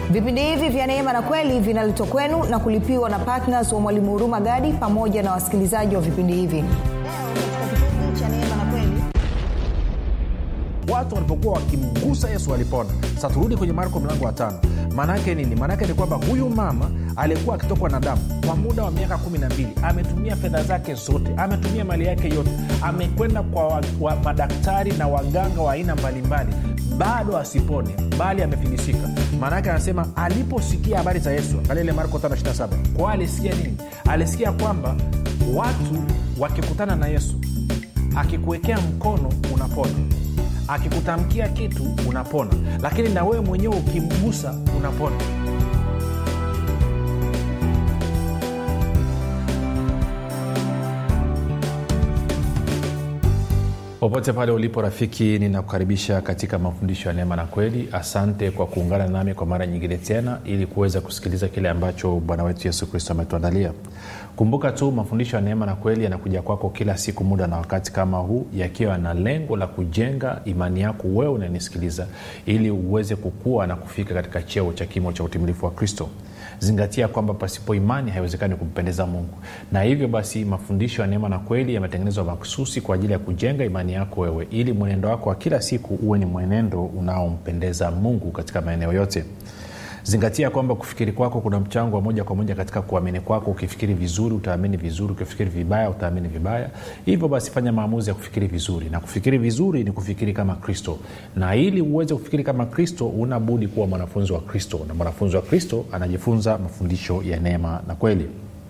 vipindi hivi vya neema na kweli vinaletwa kwenu na kulipiwa na ptns wa mwalimu huruma gadi pamoja na wasikilizaji wa vipindi hivi watu walipokuwa wakimgusa yesu walipona sasa turudi kwenye marko mlango wa tano maanaake nini maanaake ni kwamba huyu mama aliyekuwa akitokwa na damu kwa muda wa miaka kumi na mbili ametumia fedha zake zote ametumia mali yake yote amekwenda kwa wa, wa, madaktari na waganga wa aina mbalimbali bado asipone bali amefilisika maanaake anasema aliposikia habari za yesu angalia ile marko 527 kwa alisikia nini alisikia kwamba watu wakikutana na yesu akikuwekea mkono unapona akikutamkia kitu unapona lakini na wewe mwenyewe ukimgusa unapona popote pale ulipo rafiki ninakukaribisha katika mafundisho ya neema na kweli asante kwa kuungana nami kwa mara nyingine tena ili kuweza kusikiliza kile ambacho bwana wetu yesu kristo ametuandalia kumbuka tu mafundisho ya neema na kweli yanakuja kwako kila siku muda na wakati kama huu yakiwa na lengo la kujenga imani yako wewe unanisikiliza ili uweze kukua na kufika katika cheo cha kimo cha utimilifu wa kristo zingatia kwamba pasipo imani haiwezekani kumpendeza mungu na hivyo basi mafundisho ya neema na kweli yametengenezwa makususi kwa ajili ya kujenga imani yako wewe ili mwenendo wako wa kila siku uwe ni mwenendo unaompendeza mungu katika maeneo yote zingatia kwamba kufikiri kwako kuna mchango wa moja kwa moja katika kuamini kwako ukifikiri vizuri utaamini vizuri ukifikiri vibaya utaamini vibaya hivyo basi fanya maamuzi ya kufikiri vizuri na kufikiri vizuri ni kufikiri kama kristo na ili uweze kufikiri kama kristo una budi kuwa mwanafunzi wa kristo na mwanafunzi wa kristo anajifunza mafundisho ya neema na kweli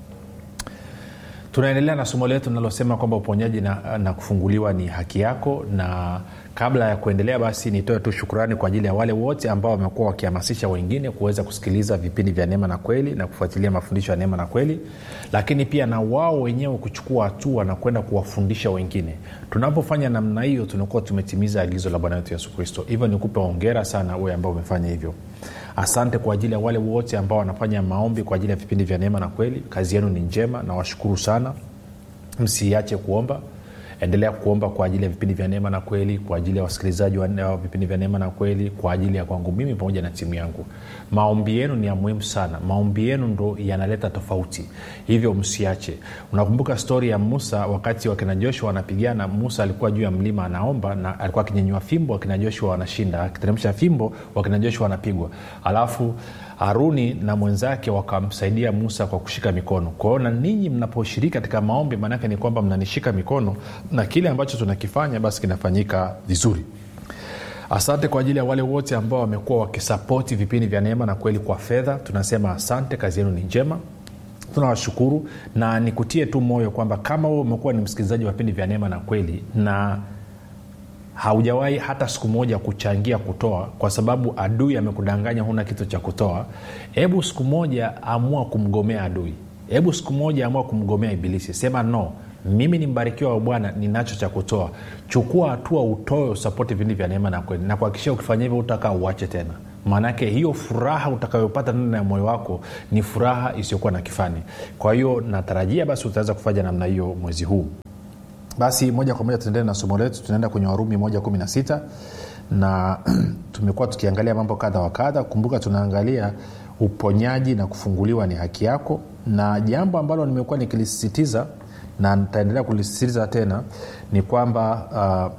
tunaendelea na somo letu linalosema kwamba uponyaji na, na kufunguliwa ni haki yako na kabla ya kuendelea basi nitoe tu shukurani kwa ajili ya wale wote ambao wamekuwa wakihamasisha wengine kuweza kusikiliza vipindi vya neema na kweli na kufuatilia mafundisho ya neema na kweli lakini pia na wao wenyewe kuchukua hatua na kwenda kuwafundisha wengine tunapofanya namna hiyo tunakuwa tumetimiza agizo la bwana wetu yesu kristo hivyo nikupe ongera sana wewe ambao umefanya hivyo asante kwa ajili ya wale wote ambao wanafanya maombi kwa ajili ya vipindi vya neema na kweli kazi yenu ni njema na washukuru sana msiache kuomba endelea kuomba kwa ajili ya vipindi vya neema na kweli kwa ajili ya wasikilizaji wa vipindi vya neema na kweli kwa ajili ya kwangu mimi pamoja na timu yangu maombi yenu ni ya muhimu sana maombi yenu ndo yanaleta tofauti hivyo msiache unakumbuka stori ya musa wakati wakina joshua wanapigana musa alikuwa juu ya mlima anaomba na alikuwa akinyanyua fimbo wakina joshua wanashinda akiteremsha fimbo wakina joshua wanapigwa alafu haruni na mwenzake wakamsaidia musa kwa kushika mikono kwao na ninyi mnaposhiriki katika maombi maanake ni kwamba mnanishika mikono na kile ambacho tunakifanya basi kinafanyika vizuri asante kwa ajili ya wale wote ambao wamekuwa wakisapoti vipindi vya neema na kweli kwa fedha tunasema asante kazi yenu ni njema tunawashukuru na nikutie tu moyo kwamba kama wewe umekuwa ni msikilizaji wa vipindi vya neema na kweli na haujawahi hata siku moja kuchangia kutoa kwa sababu adui amekudanganya huna kitu cha kutoa hebu siku moja amua kumgomea adui hebu siku moja amua kumgomea ibilisi sema no mimi ni mbarikiwa wa bwana ninacho cha kutoa chukua hatua utoe usapoti vipindi vya neema na kweli na kuhakikisha ukifanya hivyo utakaa uache tena maanake hiyo furaha utakayopata ndani ya moyo wako ni furaha isiyokuwa na kifani kwa hiyo natarajia basi utaweza kufanya namna hiyo mwezi huu basi moja kwa moja tuendelee na somo letu tunaenda kwenye warumi moja kumi na sita na tumekuwa tukiangalia mambo kadha wa kadha kumbuka tunaangalia uponyaji na kufunguliwa ni haki yako na jambo ambalo nimekuwa nikilisisitiza na nitaendelea kulisisitiza tena ni kwamba uh,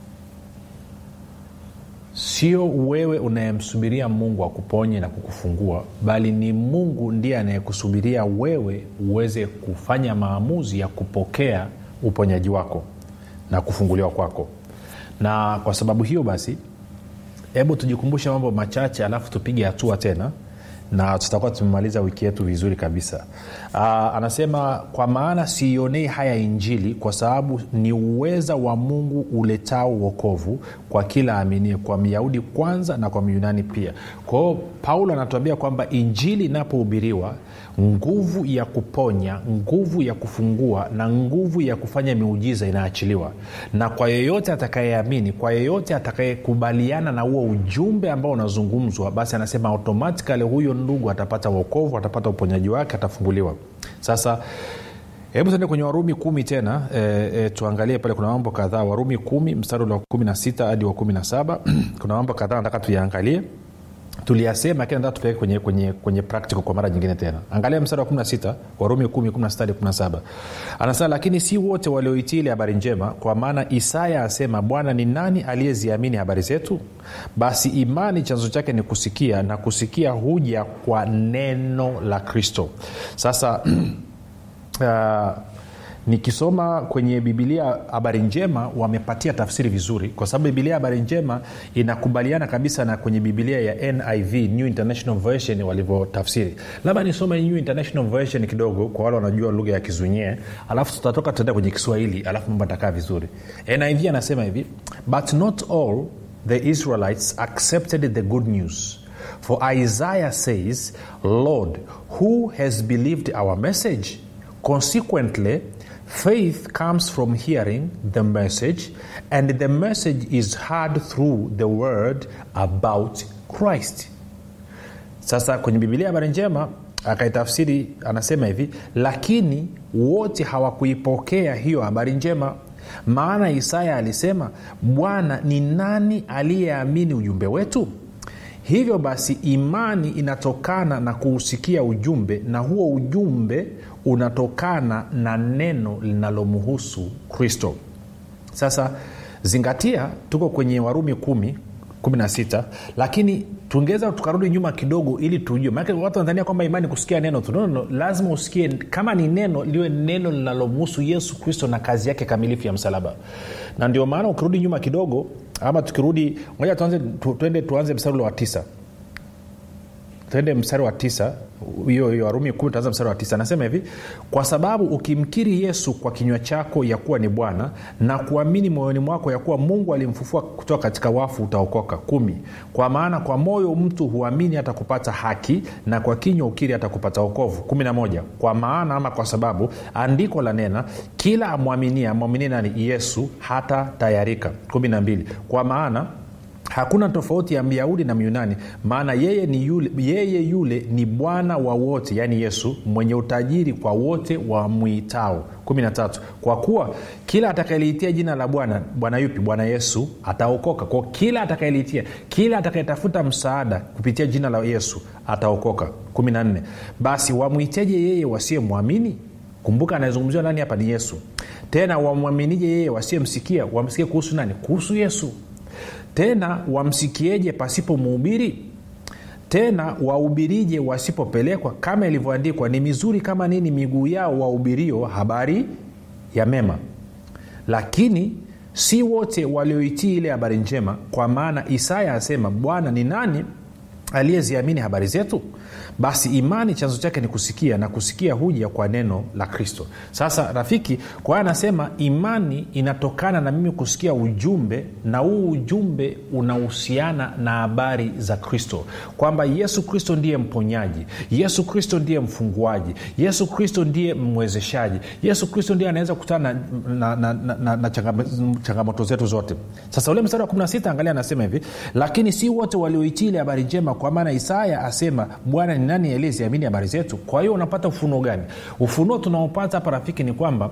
sio wewe unayemsubiria mungu akuponye na kukufungua bali ni mungu ndiye anayekusubiria wewe uweze kufanya maamuzi ya kupokea uponyaji wako na kufunguliwa kwako na kwa sababu hiyo basi hebu tujikumbushe mambo machache alafu tupige hatua tena na tutakuwa tumemaliza wiki yetu vizuri kabisa Aa, anasema kwa maana siionei haya injili kwa sababu ni uweza wa mungu uletao uokovu kwa kila aminie kwa myahudi kwanza na kwa myunani pia kwahio paulo anatuambia kwamba injili inapohubiriwa nguvu ya kuponya nguvu ya kufungua na nguvu ya kufanya miujiza inaachiliwa na kwa yeyote atakayeamini kwa yeyote atakayekubaliana na huo ujumbe ambao unazungumzwa basi anasema automatikali huyo ndugu atapata uokovu atapata uponyaji wake atafunguliwa sasa hebu tuende kwenye warumi kumi tena e, e, tuangalie pale kuna mambo kadhaa warumi kumi mstari wa kumi na sita hadi wa kumi na saba kuna mambo kadhaa nataka tuyaangalie tuliyasema lakini nataka tupeleke kwenye, kwenye, kwenye practical kwa mara nyingine tena angalia mstari wa 16 warumi 1 16 17 anasema lakini si wote walioitii ile habari njema kwa maana isaya asema bwana ni nani aliyeziamini habari zetu basi imani chanzo chake ni kusikia na kusikia huja kwa neno la kristo sasa uh, nikisoma kwenye bibilia habari njema wamepatia tafsiri vizuri kwa sababu bibilia habari njema inakubaliana kabisa na kwenye bibilia ya niv new international version walivyotafsiri labda nisome new international version kidogo kwa wale wanajua lugha ya kizunyee alafu tutatoka tutaenda kwenye kiswahili alafu mambo atakaa vizuri niv anasema hivi but not all the israelites accepted the good news for isaiah says lord who has believed our message consequently faith comes from hearing the message and the message is heard through the word about christ sasa kwenye bibilia habari njema akaitafsiri anasema hivi lakini wote hawakuipokea hiyo habari njema maana isaya alisema bwana ni nani aliyeamini ujumbe wetu hivyo basi imani inatokana na kuusikia ujumbe na huo ujumbe unatokana na neno linalomhusu kristo sasa zingatia tuko kwenye warumi kumi 16 lakini tungeweza tukarudi nyuma kidogo ili tujue maanake watu wanadhania kwamba imani kusikia neno tu no, no, lazima usikie kama ni neno liwe neno linalomhusu yesu kristo na kazi yake kamilifu ya msalaba na ndio maana ukirudi nyuma kidogo ama tukirudi moja tuanze tu, tuende tuanze mstari ule wa tisa tuende mstari wa tisa hiyo hiyo warumi kumi tuanza mstari wa tisa anasema hivi kwa sababu ukimkiri yesu kwa kinywa chako ya kuwa ni bwana na kuamini moyoni mwako ya kuwa mungu alimfufua kutoka katika wafu utaokoka kumi kwa maana kwa moyo mtu huamini hata kupata haki na kwa kinywa ukiri hata kupata okovu kumi na moja kwa maana ama kwa sababu andiko la nena kila amwaminia amwaminie nani yesu hata tayarika kumi na mbili kwa maana hakuna tofauti ya myahudi na myunani maana yeye, ni yule, yeye yule ni bwana wa wote yaani yesu mwenye utajiri kwa wote wamwitao 13 kwa kuwa kila atakayeliitia jina la bwana bwana yupi bwana yesu ataokoka kwa kila atakayeliitia kila atakayetafuta msaada kupitia jina la yesu ataokoka 14 basi wamwiteje yeye wasiyemwamini kumbuka anayezungumziwa nani hapa ni yesu tena wamwaminije yeye wasiyemsikia wamsikie kuhusu nani kuhusu yesu tena wamsikieje pasipo muhubiri tena wahubirije wasipopelekwa kama ilivyoandikwa ni mizuri kama nini miguu yao wahubirio habari ya mema lakini si wote walioitii ile habari njema kwa maana isaya asema bwana ni nani aliyeziamini habari zetu basi imani chanzo chake ni kusikia na kusikia huja kwa neno la kristo sasa rafiki kwa hiyo anasema imani inatokana na mimi kusikia ujumbe na huu ujumbe unahusiana na habari za kristo kwamba yesu kristo ndiye mponyaji yesu kristo ndiye mfunguaji yesu kristo ndiye mwezeshaji yesu kristo ndiye anaweza kukutana na, na, na, na, na, na changamoto zetu zote sasa ule mstari wa 16 angalia anasema hivi lakini si wote walioitii ile habari njema kwa maana isaya asema bwana ni nani aliyeziamini habari zetu kwa hiyo unapata ufunuo gani ufunuo tunaopata hapa rafiki ni kwamba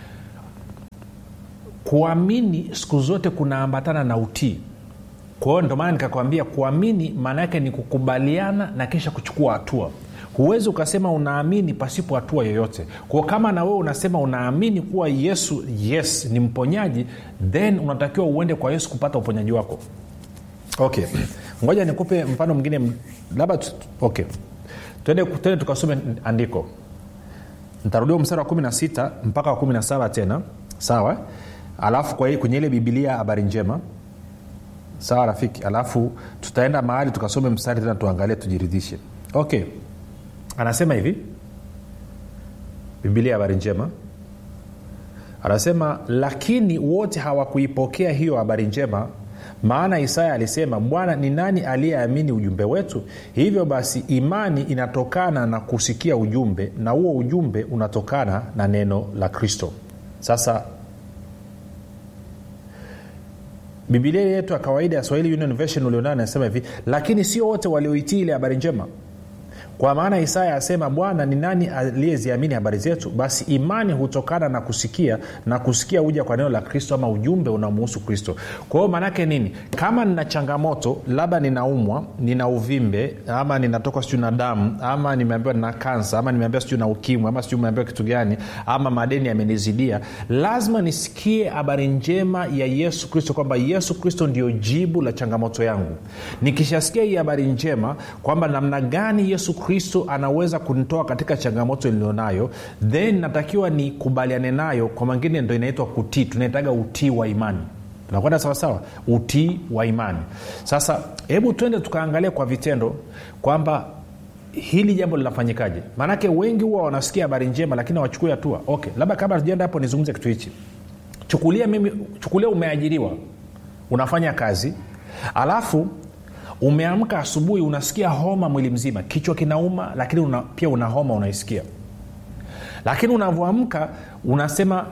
kuamini siku zote kunaambatana na utii kwa hiyo ndio maana nikakwambia kuamini maana yake ni kukubaliana na kisha kuchukua hatua huwezi ukasema unaamini pasipo hatua yoyote kwao kama na wewe unasema unaamini kuwa yesu yes ni mponyaji then unatakiwa uende kwa yesu kupata uponyaji wako okay ngoja nikupe mfano mwingine labda okay twende twende tukasome andiko ntarudia mstari wa 16 mpaka wa 17 tena sawa alafu kwa kwenye ile bibilia habari njema sawa rafiki alafu tutaenda mahali tukasome mstari tena tuangalie tujiridhishe okay anasema hivi bibilia habari njema anasema lakini wote hawakuipokea hiyo habari njema maana isaya alisema bwana ni nani aliyeamini ujumbe wetu hivyo basi imani inatokana na kusikia ujumbe na huo ujumbe unatokana na neno la kristo sasa bibilia yetu ya kawaida ya swahili union version ulionao anasema hivi lakini sio wote walioitii ile habari njema kwa maana isaya asema bwana ni nani aliyeziamini habari zetu basi imani hutokana na kusikia na kusikia huja kwa neno la kristo ama ujumbe unamuhusu kristo kwa hiyo maanaake nini kama nina changamoto labda ninaumwa nina uvimbe ama ninatoka sijui na damu ama nimeambiwa nina kansa ama nimeambiwa sijui na ukimwi ama sijui meambiwa kitu gani ama madeni yamenizidia lazima nisikie habari njema ya yesu kristo kwamba yesu kristo ndio jibu la changamoto yangu nikishasikia hii habari njema kwamba namna gani yesu kristo anaweza kunitoa katika changamoto nilionayo then natakiwa nikubaliane nayo kwa mangine ndo inaitwa kutii tunaitaga utii wa imani tunakwenda sawasawa utii wa imani sasa hebu twende tukaangalia kwa vitendo kwamba hili jambo linafanyikaje maanake wengi huwa wanasikia habari njema lakini hawachukui hatua okay labda kabla tujaenda hapo nizungumze kitu hichi chukulia mimi chukulia umeajiriwa unafanya kazi alafu umeamka asubuhi unasikia homa mwili mzima kichwa kinauma lakini una, pia una homa unaisikia lakini unavyoamka unasema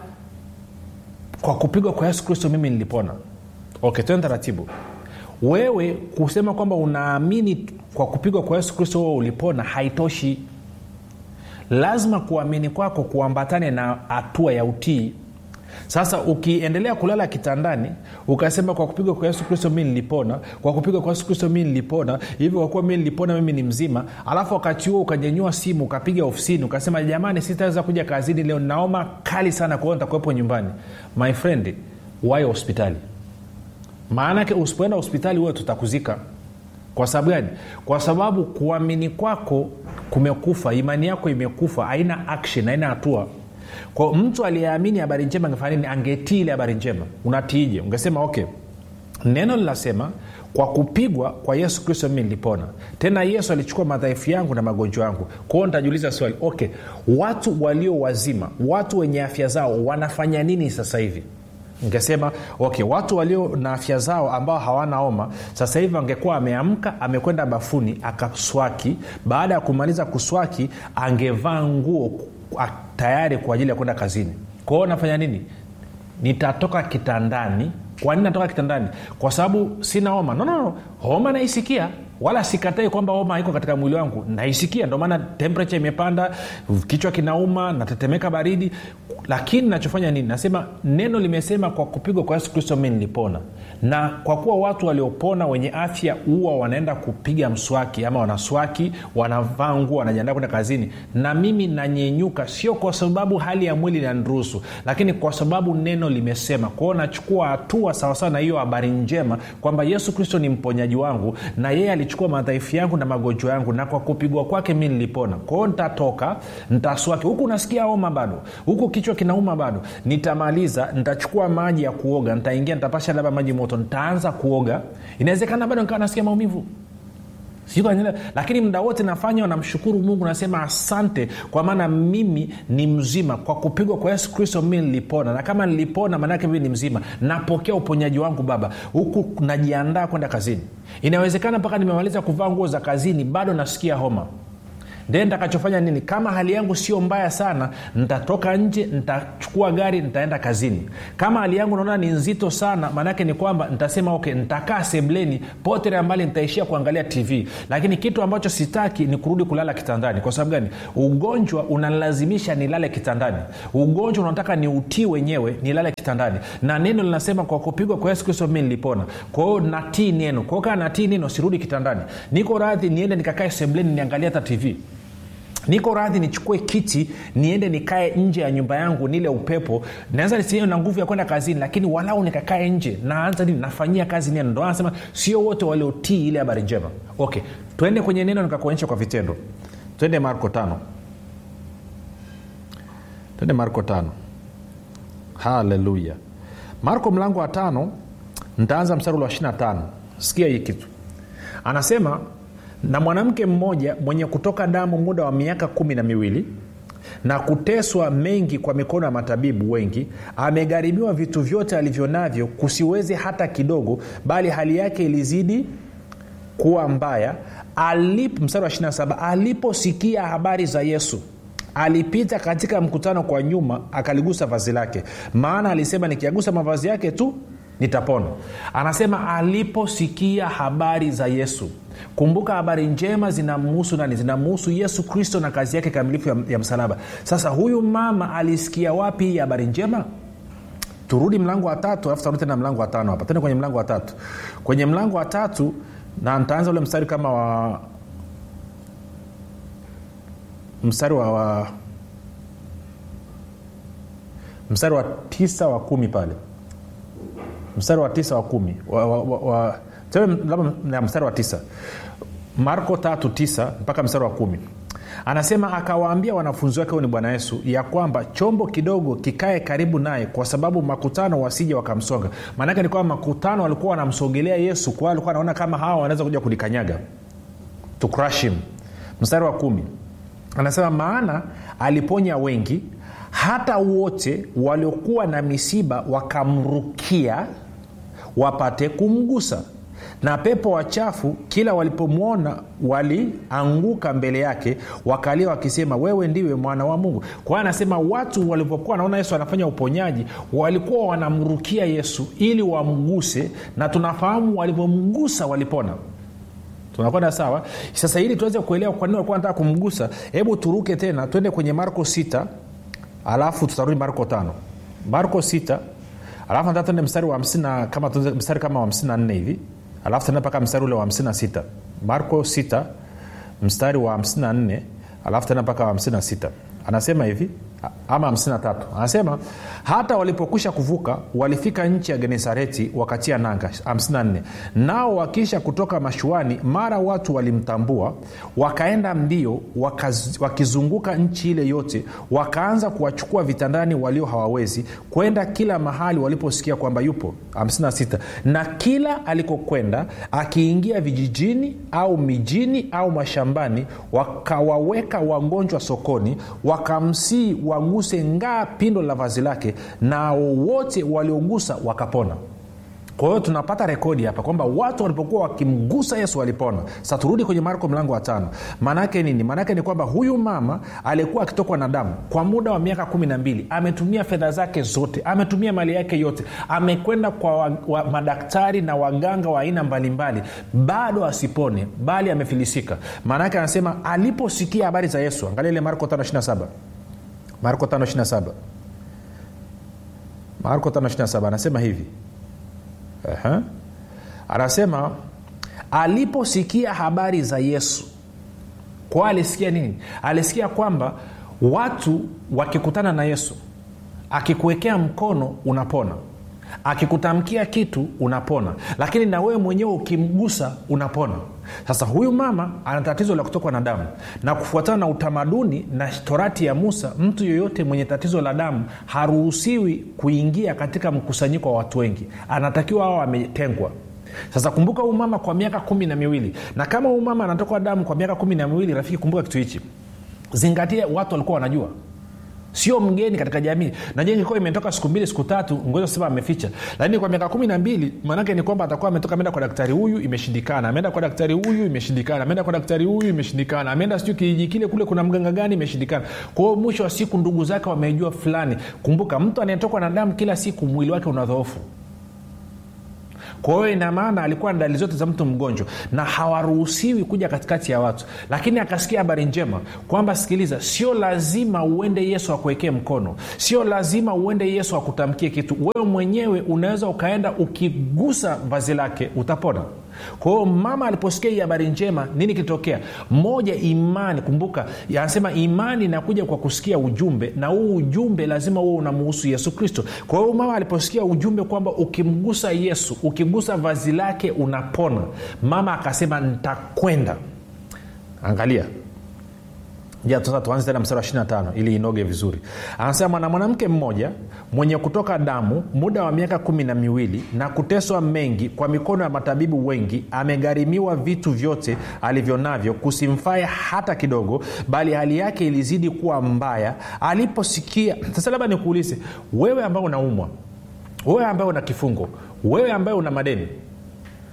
kwa kupigwa kwa yesu kristo mimi nilipona okay tuende taratibu wewe kusema kwamba unaamini kwa kupigwa kwa yesu kristo wewe ulipona haitoshi lazima kuamini kwako kuambatane na hatua ya utii sasa ukiendelea kulala kitandani ukasema kwa kupigwa kwa yesu kristo mi nilipona kwa kupigwa kwa yesu kristo mi nilipona hivyo kwa kuwa mi nilipona mimi ni mzima alafu wakati huo ukanyanyua simu ukapiga ofisini ukasema jamani sitaweza kuja kazini leo naoma kali sana kwa hiyo nitakuwepo nyumbani my friend wayo hospitali maanake usipoenda hospitali huwe tutakuzika kwa sababu gani kwa sababu kuamini kwako kumekufa imani yako imekufa haina action haina hatua kwa mtu aliyeamini habari njema angefanya nini angetii ile habari njema unatiije ungesema okay neno linasema kwa kupigwa kwa yesu kristo mimi nilipona tena yesu alichukua madhaifu yangu na magonjwa yangu kwao nitajiuliza swali okay watu walio wazima watu wenye afya zao wanafanya nini sasa hivi ngesema okay watu walio na afya zao ambao hawana oma sasa hivi angekuwa ameamka amekwenda bafuni akaswaki baada ya kumaliza kuswaki angevaa nguo tayari kwa ajili ya kwenda kazini kwa hiyo nafanya nini nitatoka kitandani kwa nini natoka kitandani kwa sababu sina homa no, no, no. homa naisikia wala sikatai kwamba homa iko katika mwili wangu naisikia ndio maana temperature imepanda kichwa kinauma natetemeka baridi lakini nachofanya nini nasema neno limesema kwa kupigwa kwa yesu kristo mi nilipona na kwa kuwa watu waliopona wenye afya huwa wanaenda kupiga mswaki ama wanaswaki wanavaa nguo wanajiandaa kwenda kazini na mimi nanyenyuka sio kwa sababu hali ya mwili inaniruhusu lakini kwa sababu neno limesema kwao nachukua hatua sawasawa na hiyo habari njema kwamba yesu kristo ni mponyaji wangu na yeye alichukua madhaifu yangu na magonjwa yangu na kwa kupigwa kwake mi nilipona kwao nitatoka nitaswaki huku nasikia homa bado huku kichwa kinauma bado nitamaliza nitachukua maji ya kuoga nitaingia nitapasha labda maji moto nitaanza kuoga inawezekana bado nikawa nasikia maumivu Sikuwa, lakini muda wote nafanya namshukuru mungu nasema asante kwa maana mimi ni mzima kwa kupigwa kwa yesu kristo mi nilipona na kama nilipona maanaake mimi ni mzima napokea uponyaji wangu baba huku najiandaa kwenda kazini inawezekana mpaka nimemaliza kuvaa nguo za kazini bado nasikia homa then ntakachofanya nini kama hali yangu sio mbaya sana nitatoka nje nitachukua gari nitaenda kazini kama hali yangu naona ni nzito sana maanaake ni kwamba nitasema okay nitakaa sebleni potere ambali nitaishia kuangalia tv lakini kitu ambacho sitaki ni kurudi kulala kitandani kwa sababu gani ugonjwa unalazimisha nilale kitandani ugonjwa unataka ni utii wenyewe nilale kitandani na neno linasema kwa kupigwa kwa yesu kristo mi nilipona kwahio natii neno kwao kaa natii neno sirudi kitandani niko radhi niende nikakae sebleni niangalia hata tv niko radhi nichukue kiti niende nikae nje ya nyumba yangu nile upepo naweza nisiwe na nguvu ya kwenda kazini lakini walau nikakae nje naanza nini nafanyia kazi neno ndo anasema sio wote waliotii ile habari njema okay twende kwenye neno nikakuonyesha kwa vitendo twende marko tano twende marko tano haleluya marko mlango wa tano ntaanza mstari wa 25 sikia hii kitu anasema na mwanamke mmoja mwenye kutoka damu muda wa miaka kumi na miwili na kuteswa mengi kwa mikono ya matabibu wengi amegharibiwa vitu vyote alivyo navyo kusiwezi hata kidogo bali hali yake ilizidi kuwa mbaya alip, mstari wa 27 aliposikia habari za yesu alipita katika mkutano kwa nyuma akaligusa vazi lake maana alisema nikiagusa mavazi yake tu nitapona anasema aliposikia habari za yesu kumbuka habari njema zinamhusu nani zinamhusu yesu kristo na kazi yake kamilifu ya, ya msalaba sasa huyu mama alisikia wapi hii habari njema turudi mlango wa tatu alafu tarudi tena mlango wa tano hapa tena kwenye mlango wa tatu kwenye mlango wa tatu na ntaanza ule mstari kama wa mstari wa, wa mstari wa tisa wa kumi pale mstari wa tisa wa kumi wa, wa, wa, wa, labda mstari wa tisa marko tatu tisa mpaka mstari wa kumi anasema akawaambia wanafunzi wake huyu ni bwana yesu ya kwamba chombo kidogo kikae karibu naye kwa sababu makutano wasije wakamsonga maanake ni kwamba makutano walikuwa wanamsogelea yesu kwa alikuwa anaona kama hawa wanaweza kuja kulikanyaga to crush him mstari wa kumi anasema maana aliponya wengi hata wote waliokuwa na misiba wakamrukia wapate kumgusa na pepo wachafu kila walipomwona walianguka mbele yake wakalia wakisema wewe ndiwe mwana wa mungu kwa hiyo anasema watu walivyokuwa wanaona yesu anafanya uponyaji walikuwa wanamrukia yesu ili wamguse na tunafahamu walivyomgusa walipona tunakwenda sawa sasa ili tuweze kuelewa kwa nini walikuwa nataka kumgusa hebu turuke tena twende kwenye marko 6 alafu tutarudi marko 5 marko 6 alafu nataka tuende mstari wa 50 kama mstari kama wa 54 hivi alafu tena mpaka mstari ule wa 56 marko 6 mstari wa 54 alafu tena mpaka wa 56 anasema hivi ama 53 anasema hata walipokwisha kuvuka walifika nchi ya genesareti wakatia nanga 54 nao wakisha kutoka mashuani mara watu walimtambua wakaenda mbio wakaz, wakizunguka nchi ile yote wakaanza kuwachukua vitandani walio hawawezi kwenda kila mahali waliposikia kwamba yupo 56 na kila alikokwenda akiingia vijijini au mijini au mashambani wakawaweka wagonjwa sokoni wakamsii waguse ngaa pindo la vazi lake na wote waliogusa wakapona kwa hiyo tunapata rekodi hapa kwamba watu walipokuwa wakimgusa yesu walipona sa turudi kwenye marko mlango wa tano maanaake nini maanaake ni kwamba huyu mama aliyekuwa akitokwa na damu kwa muda wa miaka kumi na mbili ametumia fedha zake zote ametumia mali yake yote amekwenda kwa wa, wa, madaktari na waganga wa aina mbalimbali bado asipone bali amefilisika maanaake anasema aliposikia habari za yesu angalia ile marko 527 marko 527 marko 527 anasema hivi uh-huh. anasema aliposikia habari za yesu kwa alisikia nini alisikia kwamba watu wakikutana na yesu akikuwekea mkono unapona akikutamkia kitu unapona lakini na wewe mwenyewe ukimgusa unapona sasa huyu mama ana tatizo la kutokwa na damu na kufuatana na utamaduni na torati ya musa mtu yeyote mwenye tatizo la damu haruhusiwi kuingia katika mkusanyiko wa watu wengi anatakiwa ao ametengwa sasa kumbuka huu mama kwa miaka kumi na miwili na kama huu mama anatokwa damu kwa miaka kumi na miwili rafiki kumbuka kitu hichi zingatia watu walikuwa wanajua sio mgeni katika jamii najua ingekuwa imetoka siku mbili siku tatu ngoja sema ameficha lakini kwa miaka kumi na mbili maanake ni kwamba atakuwa ametoka ameenda kwa daktari huyu imeshindikana ameenda kwa daktari huyu imeshindikana ameenda kwa daktari huyu imeshindikana ameenda sijui kijiji kile kule kuna mganga gani imeshindikana kwa hiyo mwisho wa siku ndugu zake wamejua fulani kumbuka mtu anayetokwa na damu kila siku mwili wake unadhoofu kwa hiyo ina maana alikuwa na dalili zote za mtu mgonjwa na hawaruhusiwi kuja katikati ya watu lakini akasikia habari njema kwamba sikiliza sio lazima uende yesu akuwekee mkono sio lazima uende yesu akutamkie kitu wewe mwenyewe unaweza ukaenda ukigusa vazi lake utapona kwa hiyo mama aliposikia hii habari njema nini kilitokea moja imani kumbuka anasema imani inakuja kwa kusikia ujumbe na huu ujumbe lazima huo unamuhusu yesu kristo kwa hiyo mama aliposikia ujumbe kwamba ukimgusa yesu ukigusa vazi lake unapona mama akasema ntakwenda angalia ja sasa tuanze tena mstari wa 25 ili inoge vizuri anasema na mwanamke mmoja mwenye kutoka damu muda wa miaka kumi na miwili na kuteswa mengi kwa mikono ya matabibu wengi amegharimiwa vitu vyote alivyo navyo kusimfae hata kidogo bali hali yake ilizidi kuwa mbaya aliposikia sasa labda nikuulize wewe ambaye unaumwa wewe ambaye una kifungo wewe ambaye una madeni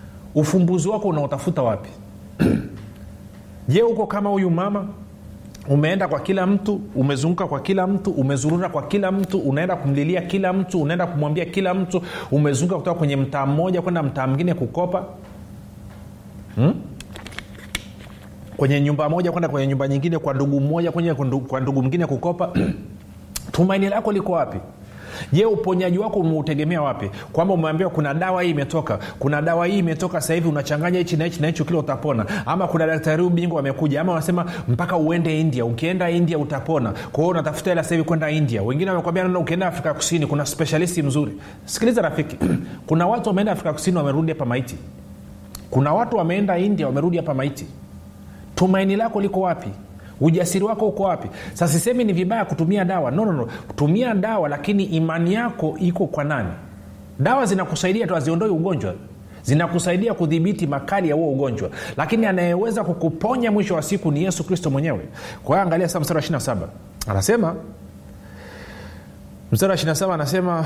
ufumbuzi wako unaotafuta wapi je uko kama huyu mama umeenda kwa kila mtu umezunguka kwa kila mtu umezurura kwa kila mtu unaenda kumlilia kila mtu unaenda kumwambia kila mtu umezunguka kutoka kwenye mtaa mmoja kwenda mtaa mwingine kukopa hmm? kwenye nyumba moja kwenda kwenye nyumba nyingine kwa ndugu mmoja kwenye kwa ndugu mwingine kukopa tumaini lako liko wapi je uponyaji wako umeutegemea wapi kwamba umeambiwa kuna dawa hii imetoka kuna dawa hii imetoka sasa hivi unachanganya hichi na hichi na hichi kile utapona ama kuna daktari bingwa amekuja ama wanasema mpaka uende india ukienda india utapona kwa hiyo unatafuta hela sasa hivi kwenda india wengine wamekwambia nana ukienda afrika kusini kuna specialisti mzuri sikiliza rafiki kuna watu wameenda afrika kusini wamerudi hapa maiti kuna watu wameenda india wamerudi hapa maiti tumaini lako liko wapi ujasiri wako uko wapi sasa sisemi ni vibaya kutumia dawa no, no, no. tumia dawa lakini imani yako iko kwa nani dawa zinakusaidia tu haziondoi ugonjwa zinakusaidia kudhibiti makali ya huo ugonjwa lakini anayeweza kukuponya mwisho wa siku ni yesu kristo mwenyewe kwa hiyo angalia saa mstari wa 27 anasema mstari wa 27 anasema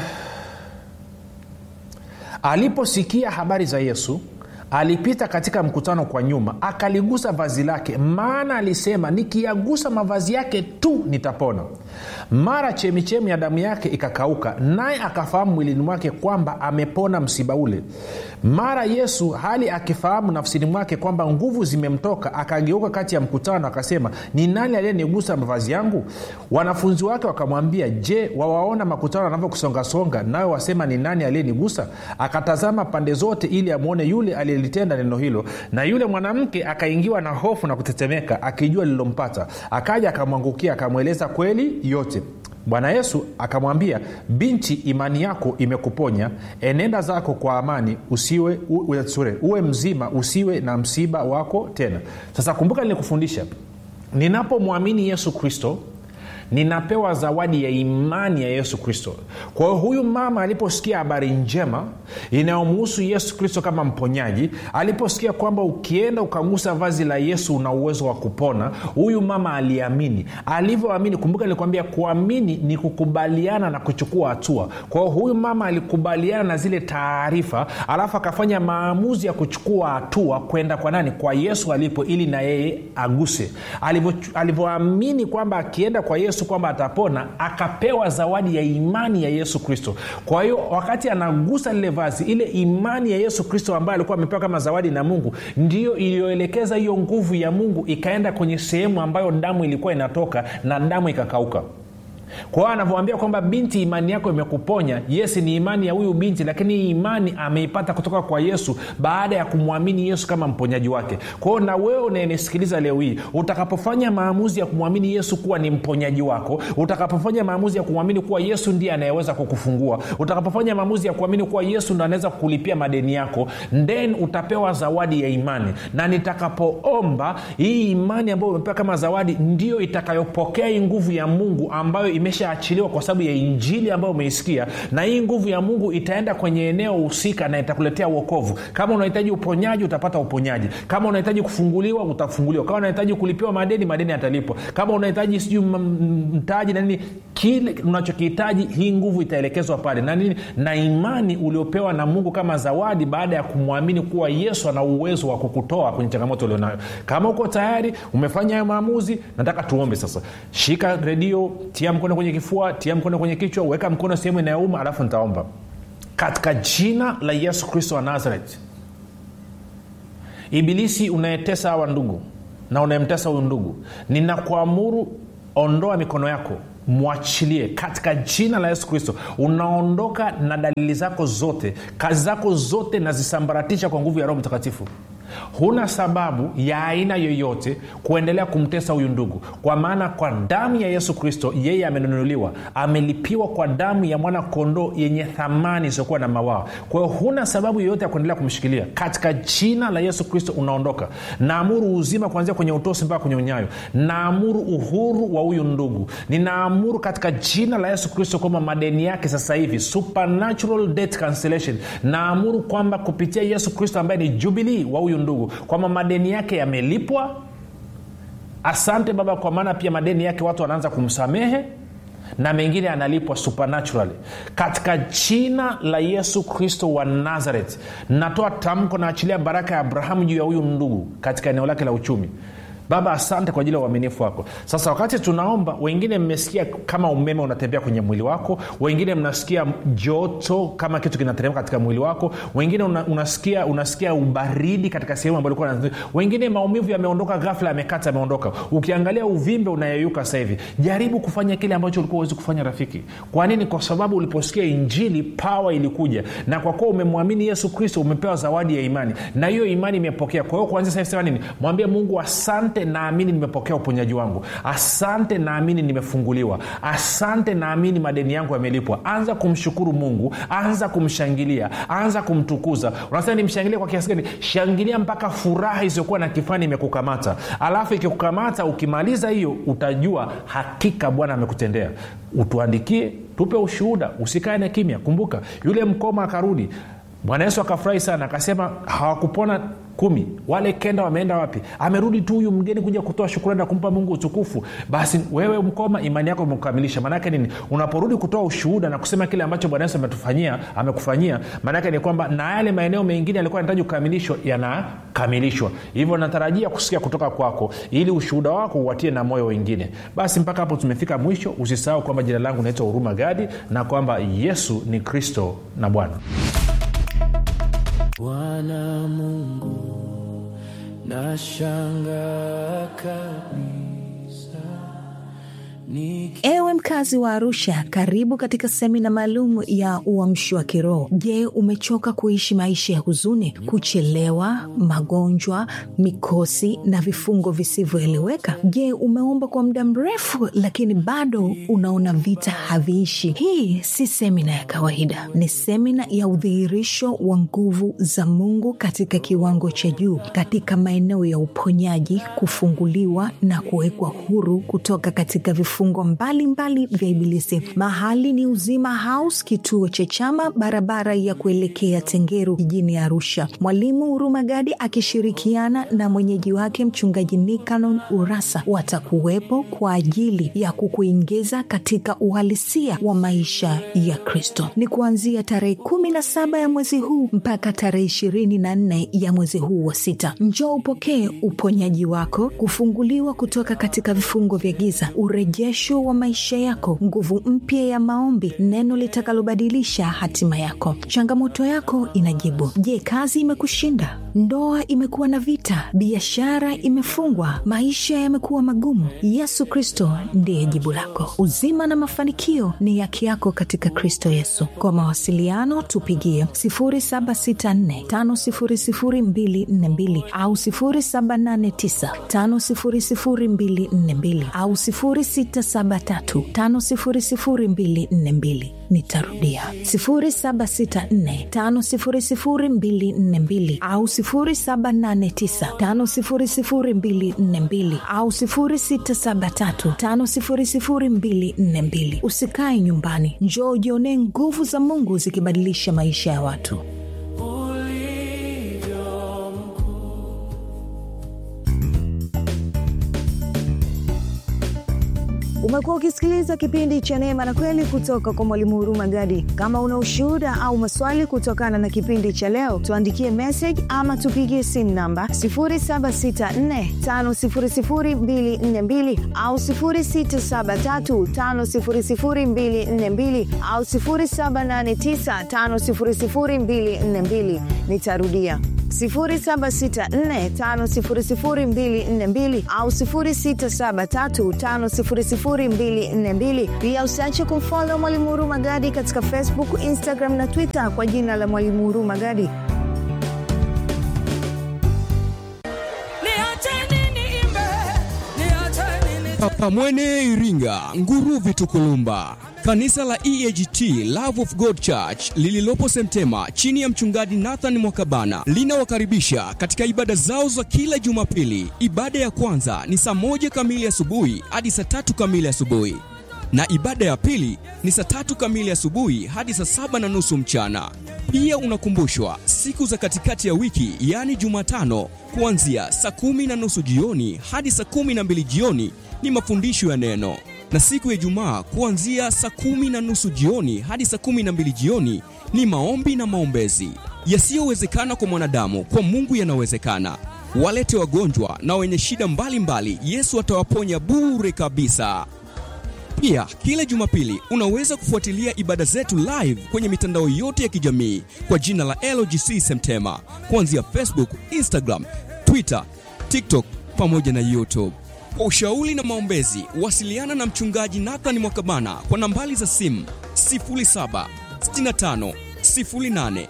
aliposikia habari za yesu alipita katika mkutano kwa nyuma akaligusa vazi lake maana alisema nikiyagusa mavazi yake tu nitapona mara chemichemi ya damu yake ikakauka naye akafahamu mwilini mwake kwamba amepona msiba ule mara yesu hali akifahamu nafsini mwake kwamba nguvu zimemtoka akageuka kati ya mkutano akasema ni nani aliyenigusa mavazi yangu wanafunzi wake wakamwambia je wawaona makutano anavyokusongasonga nawe wasema ni nani aliyenigusa akatazama pande zote ili amwone yule aliyelitenda neno hilo na yule mwanamke akaingiwa na hofu na kutetemeka akijua lililompata akaja akamwangukia akamweleza kweli yote bwana yesu akamwambia binti imani yako imekuponya enenda zako kwa amani usiwe u, sure, uwe mzima usiwe na msiba wako tena sasa kumbuka nilikufundisha ninapomwamini yesu kristo ninapewa zawadi ya imani ya yesu kristo kwa hiyo huyu mama aliposikia habari njema inayomuhusu yesu kristo kama mponyaji aliposikia kwamba ukienda ukagusa vazi la yesu una uwezo wa kupona huyu mama aliamini alivyoamini kumbuka nilikwambia kuamini ni kukubaliana na kuchukua hatua kwa hiyo huyu mama alikubaliana na zile taarifa alafu akafanya maamuzi ya kuchukua hatua kwenda kwa nani kwa yesu alipo ili na yeye aguse alivyoamini kwamba akienda kwa yesu yesu kwamba atapona akapewa zawadi ya imani ya yesu kristo kwa hiyo wakati anagusa lile vazi ile imani ya yesu kristo ambayo alikuwa amepewa kama zawadi na mungu ndiyo iliyoelekeza hiyo nguvu ya mungu ikaenda kwenye sehemu ambayo damu ilikuwa inatoka na damu ikakauka kwa hiyo anavyoambia kwamba binti imani yako imekuponya yes ni imani ya huyu binti lakini hii imani ameipata kutoka kwa yesu baada ya kumwamini yesu kama mponyaji wake kwa hiyo na wewe unayenisikiliza leo hii utakapofanya maamuzi ya kumwamini yesu kuwa ni mponyaji wako utakapofanya maamuzi ya kumwamini kuwa yesu ndiye anayeweza kukufungua utakapofanya maamuzi ya kuamini kuwa yesu ndo anaweza kukulipia madeni yako then utapewa zawadi ya imani na nitakapoomba hii imani ambayo umepewa kama zawadi ndio itakayopokea hii nguvu ya mungu ambayo imeshaachiliwa kwa sababu ya injili ambayo umeisikia na hii nguvu ya mungu itaenda kwenye eneo husika na itakuletea uokovu kama unahitaji uponyaji utapata uponyaji kama unahitaji kufunguliwa utafunguliwa kama unahitaji kulipiwa madeni madeni yatalipwa kama unahitaji sijui mtaji na nini kile unachokihitaji hii nguvu itaelekezwa pale na nini na imani uliopewa na mungu kama zawadi baada ya kumwamini kuwa yesu ana uwezo wa kukutoa kwenye changamoto ulionayo kama uko tayari umefanya hayo maamuzi nataka tuombe sasa shika redio tia mkono kwenye kifua tia mkono kwenye kichwa weka mkono sehemu inayouma alafu nitaomba katika jina la yesu kristo wa nazareth ibilisi unayetesa hawa ndugu na unayemtesa huyu ndugu ninakuamuru ondoa mikono yako mwachilie katika jina la yesu kristo unaondoka na dalili zako zote kazi zako zote nazisambaratisha kwa nguvu ya roho mtakatifu huna sababu ya aina yoyote kuendelea kumtesa huyu ndugu kwa maana kwa damu ya yesu kristo yeye amenunuliwa amelipiwa kwa damu ya mwana kondoo yenye thamani isiyokuwa na mawaa kwa hiyo huna sababu yoyote ya kuendelea kumshikilia katika jina la yesu kristo unaondoka naamuru uzima kuanzia kwenye utosi mpaka kwenye unyayo naamuru uhuru wa huyu ndugu ninaamuru katika jina la yesu kristo kwamba madeni yake sasa hivi supernatural debt cancellation naamuru kwamba kupitia yesu kristo ambaye ni jubilii wa huyu ndugu kwamba madeni yake yamelipwa asante baba kwa maana pia madeni yake watu wanaanza kumsamehe na mengine analipwa supernaturally katika jina la yesu kristo wa nazareth natoa tamko naachilia baraka ya abrahamu juu ya huyu ndugu katika eneo lake la uchumi baba asante kwa ajili ya uaminifu wako sasa wakati tunaomba wengine mmesikia kama umeme unatembea kwenye mwili wako wengine mnasikia joto kama kitu kinateremka katika mwili wako wengine una, unasikia unasikia ubaridi katika sehemu ambayo ulikuwa wengine maumivu yameondoka ghafla yamekata yameondoka ukiangalia uvimbe unayeyuka sasa hivi jaribu kufanya kile ambacho ulikuwa uwezi kufanya rafiki kwa nini kwa sababu uliposikia injili pawa ilikuja na kwa kuwa umemwamini yesu kristo umepewa zawadi ya imani na hiyo imani imepokea kwa hiyo kuanzia sasa sema nini mwambie mungu asante naamini nimepokea uponyaji wangu asante naamini nimefunguliwa asante naamini madeni yangu yamelipwa anza kumshukuru mungu anza kumshangilia anza kumtukuza unasema nimshangilie kwa kiasi gani shangilia mpaka furaha isiyokuwa na kifani imekukamata alafu ikikukamata ukimaliza hiyo utajua hakika bwana amekutendea utuandikie tupe ushuhuda usikae na kimya kumbuka yule mkoma akarudi bwana yesu akafurahi sana akasema hawakupona kumi wale kenda wameenda wapi amerudi tu huyu mgeni kuja kutoa shukurani na kumpa mungu utukufu basi wewe mkoma imani yako imekukamilisha maanaake nini unaporudi kutoa ushuhuda na kusema kile ambacho bwana yesu ametufanyia amekufanyia maanaake ni kwamba na yale maeneo mengine yalikuwa yanahitaji kukamilishwa yanakamilishwa hivyo natarajia kusikia kutoka kwako ili ushuhuda wako uwatie na moyo wengine basi mpaka hapo tumefika mwisho usisahau kwamba jina langu naitwa huruma gadi na kwamba yesu ni kristo na bwana bwana mungu nashanga kabisa Niki... ewe mkazi wa arusha karibu katika semina maalum ya uamshi wa kiroho je umechoka kuishi maisha ya huzuni kuchelewa magonjwa mikosi na vifungo visivyoeleweka je umeomba kwa muda mrefu lakini bado unaona vita haviishi hii si semina ya kawaida ni semina ya udhihirisho wa nguvu za mungu katika kiwango cha juu katika maeneo ya uponyaji kufunguliwa na kuwekwa huru kutoka katika vifungo mbalimbali vya ibilisi mahali ni uzima house kituo cha chama barabara ya kuelekea tengeru jijini arusha mwalimu hurumagadi akishirikiana na mwenyeji wake mchungaji nikanon urasa watakuwepo kwa ajili ya kukuingiza katika uhalisia wa maisha ya kristo ni kuanzia tarehe kumi na saba ya mwezi huu mpaka tarehe ishirini na nne ya mwezi huu wa sita njoo upokee uponyaji wako kufunguliwa kutoka katika vifungo vya giza urejesho wa maisha yako nguvu mpya ya maombi neno litakalobadilisha hatima yako changamoto yako inajibu je kazi imekushinda ndoa imekuwa na vita biashara imefungwa maisha yamekuwa magumu yesu kristo ndiye jibu lako uzima na mafanikio ni yake yako katika kristo yesu kwa mawasiliano tupigie 764500242 au 789500242 au 673500242 nitarudia 764500242 au 789500242 au 673500242 usikae nyumbani njoo ujionee nguvu za mungu zikibadilisha maisha ya watu ulivyo mkuu umekuwa ukisikiliza kipindi cha neema na kweli kutoka kwa mwalimu huruma gadi kama una ushuhuda au maswali kutokana na kipindi cha leo tuandikie message ama tupigie simu namba 7645242 au 673500242 au 789500242 nitarudia 764500242 au 673500242 pia usiache kumfolo mwalimu huruma gadi katika facebook instagram na twitter kwa jina la mwalimu huruma gadi niacheni niimbe niacheni ni Pamwene Iringa, Nguruvi Tukulumba. Kanisa la EAGT Love of God Church lililopo Semtema chini ya mchungaji Nathan Mwakabana linawakaribisha katika ibada zao za kila Jumapili. Ibada ya kwanza ni saa moja kamili asubuhi hadi saa tatu kamili asubuhi na ibada ya pili ni saa tatu kamili asubuhi hadi saa saba na nusu mchana. Pia unakumbushwa siku za katikati ya wiki, yaani Jumatano, kuanzia saa kumi na nusu jioni hadi saa kumi na mbili jioni ni mafundisho ya neno, na siku ya Ijumaa kuanzia saa kumi na nusu jioni hadi saa kumi na mbili jioni ni maombi na maombezi. Yasiyowezekana kwa mwanadamu, kwa Mungu yanawezekana. walete wagonjwa na wenye shida mbalimbali, Yesu atawaponya bure kabisa. Pia kila Jumapili unaweza kufuatilia ibada zetu live kwenye mitandao yote ya kijamii kwa jina la LGC Semtema, kuanzia Facebook, Instagram, Twitter, TikTok pamoja na YouTube. Kwa ushauri na maombezi, wasiliana na mchungaji Nathan Mwakabana kwa nambari za simu 0765 08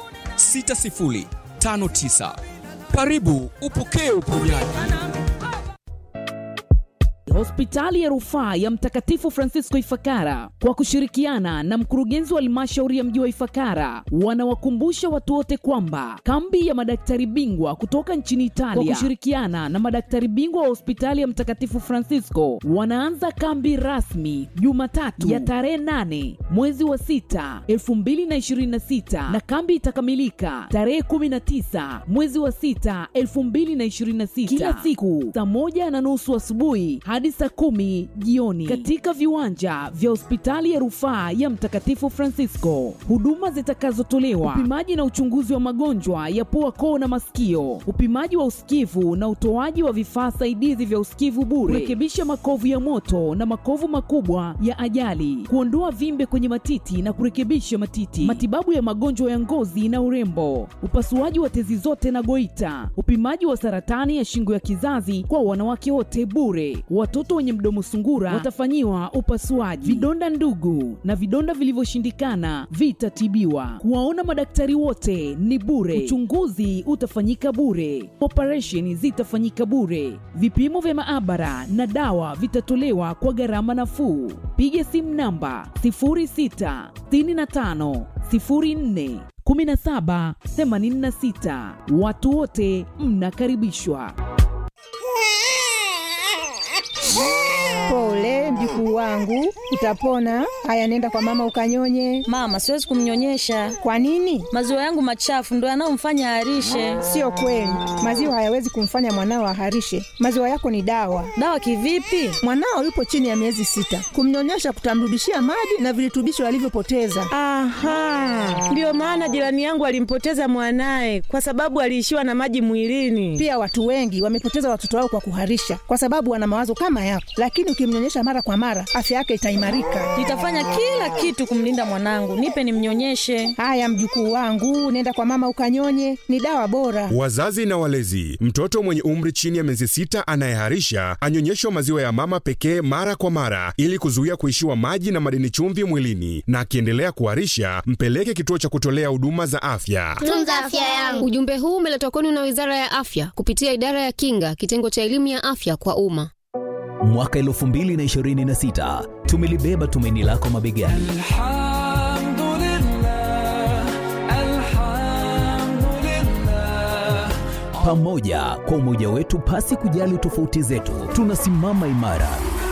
6059. Karibu upokee uponyaji. Hospitali ya Rufaa ya Mtakatifu Francisco Ifakara kwa kushirikiana na mkurugenzi wa halmashauri ya mji wa Ifakara wanawakumbusha watu wote kwamba kambi ya madaktari bingwa kutoka nchini Italia kwa kushirikiana na madaktari bingwa wa hospitali ya Mtakatifu Francisco wanaanza kambi rasmi Jumatatu ya tarehe 8 mwezi wa 6 2026 na kambi itakamilika tarehe 19 mwezi wa 6 2026 kila siku saa moja na nusu asubuhi hadi saa kumi jioni katika viwanja vya hospitali ya rufaa ya Mtakatifu Francisco. Huduma zitakazotolewa: upimaji na uchunguzi wa magonjwa ya pua, koo na masikio, upimaji wa usikivu na utoaji wa vifaa saidizi vya usikivu bure, kurekebisha makovu ya moto na makovu makubwa ya ajali, kuondoa vimbe kwenye matiti na kurekebisha matiti, matibabu ya magonjwa ya ngozi na urembo, upasuaji wa tezi zote na goita, upimaji wa saratani ya shingo ya kizazi kwa wanawake wote bure. Watoto wenye mdomo sungura watafanyiwa upasuaji. Vidonda ndugu na vidonda vilivyoshindikana vitatibiwa. Kuwaona madaktari wote ni bure. Uchunguzi utafanyika bure. Operesheni zitafanyika bure. Vipimo vya maabara na dawa vitatolewa kwa gharama nafuu. Piga simu namba 0665 04 17 86. Watu wote mnakaribishwa. Pole mjukuu wangu, utapona. Haya, nenda kwa mama ukanyonye. Mama, siwezi kumnyonyesha. Kwa nini? Maziwa yangu machafu ndo yanayomfanya aharishe. Sio kweli, maziwa hayawezi kumfanya mwanao aharishe. Maziwa yako ni dawa. Dawa kivipi? Mwanao yupo chini ya miezi sita, kumnyonyesha kutamrudishia maji na virutubisho alivyopoteza. Aha, ndiyo maana jirani yangu alimpoteza mwanaye kwa sababu aliishiwa na maji mwilini. Pia watu wengi wamepoteza watoto wao kwa kuharisha, kwa sababu wana mawazo kama yako, lakini ukimnyonyesha mara kwa mara, afya yake itaimarika. Nitafanya kila kitu kumlinda mwanangu. Nipe nimnyonyeshe. Haya mjukuu wangu, nenda kwa mama ukanyonye, ni dawa bora. Wazazi na walezi, mtoto mwenye umri chini ya miezi sita anayeharisha anyonyeshwa maziwa ya mama pekee mara kwa mara ili kuzuia kuishiwa maji na madini chumvi mwilini, na akiendelea kuharisha mpeleke kituo cha kutolea huduma za afya. Tunza afya yangu. Ujumbe huu umeletwa kwenu na Wizara ya Afya kupitia Idara ya Kinga, kitengo cha elimu ya afya kwa umma. Mwaka 2026 tumelibeba tumaini lako mabegani. Pamoja kwa umoja wetu, pasi kujali tofauti zetu, tunasimama imara.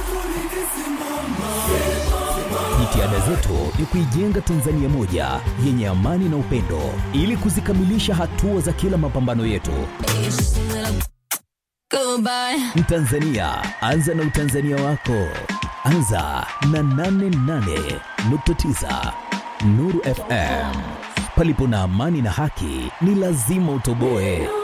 Jitihada zetu ni kuijenga Tanzania moja yenye amani na upendo, ili kuzikamilisha hatua za kila mapambano yetu. Mtanzania, anza na utanzania wako. Anza na 88.9 Nuru FM. Palipo na amani na haki, ni lazima utoboe.